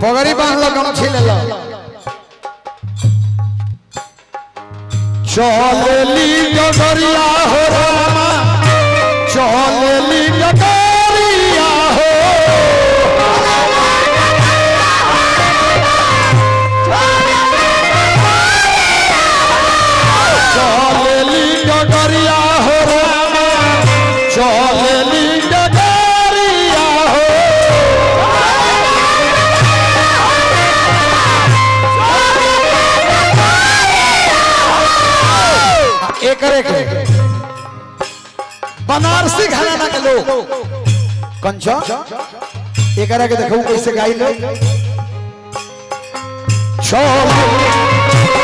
पगड़ी बांध लो गमछी ले लो चलेली गगरिया हो रामा चलेली गगरिया हो चलेली गगरिया हो रामा चलेली गगरिया हो एक एक बनारसी घराना के लोग कंचो एक के देखू कैसे गाई लो चल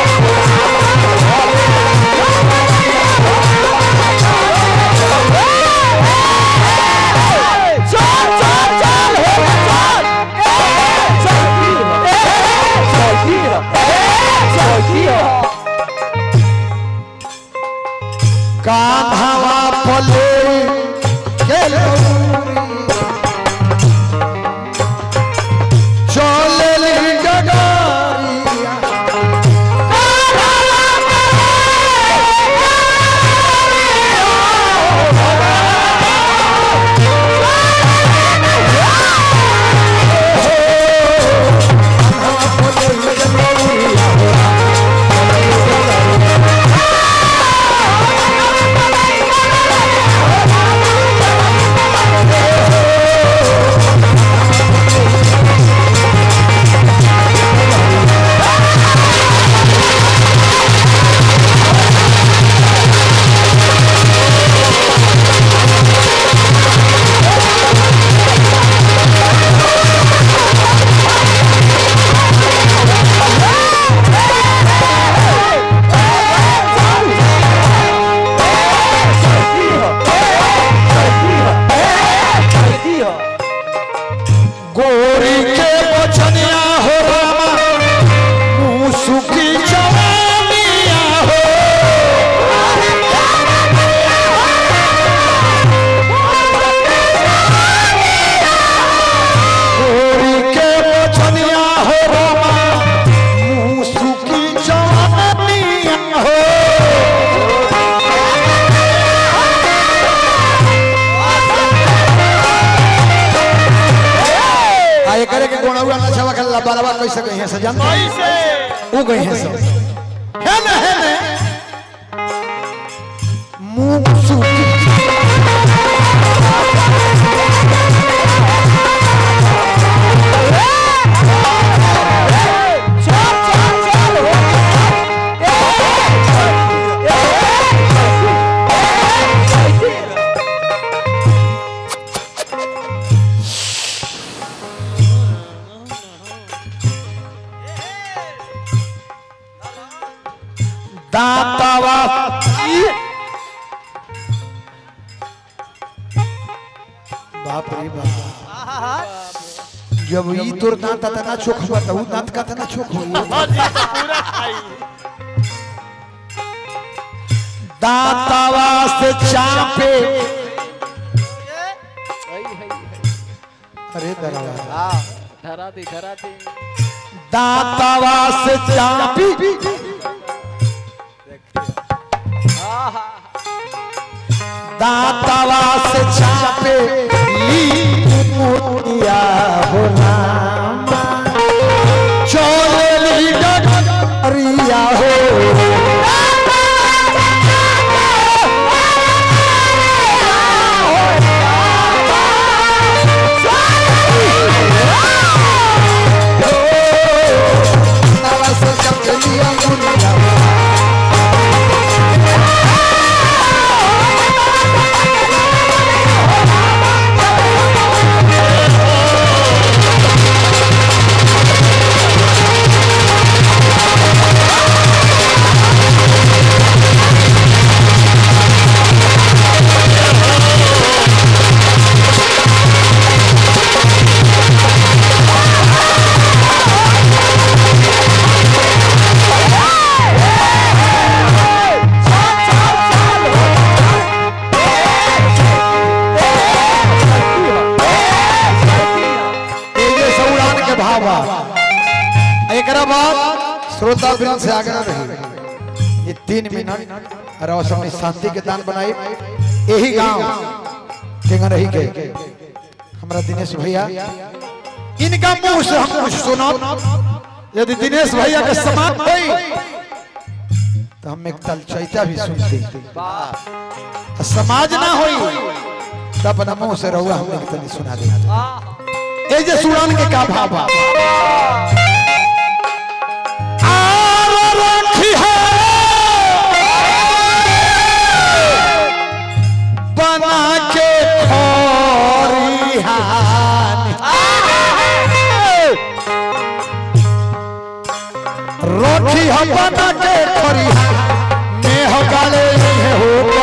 कान्हावा पले के चलेली गगरिया गोरी के बचनिया हो रामा मुँह सुखी जवानिया हो गोरी के बचनिया हो रामा मुँह सुखी जवानिया हो आ एकरे के गोणौआ ना छवा खेला बारवा कैसे कहीं से जान वो गई है सब है ना है ना मुंह सूखी दातावा बाप रे बाप जब ई तोर दांत तना चोख हुआ तो ऊ दांत का तना चोख हुआ दातावा से चापे अरे दरवा धरा दी धरा दी दातावा से चापी दातावा से चापे ली मुनिया हो रामा चोली डरिया हो दातावा से चापे लिया मुनिया हो एकरा बाद श्रोता वृंद से आगे रही ये तीन मिनट और अपनी शांति के दान बनाई यही गांव केंगा रही के हमरा दिनेश भैया इनका मुंह से हम कुछ सुनो यदि दिनेश भैया के समाप्त हुई तो हम एक तल चैता भी सुनते और समाज ना होई तो अपना मुंह से रहुआ हम एक तली सुना दे ए जे सुनान के का भाव बा आर रखी है बना के खरिहान रोटी हम बना के खरिहान में हो गाले हो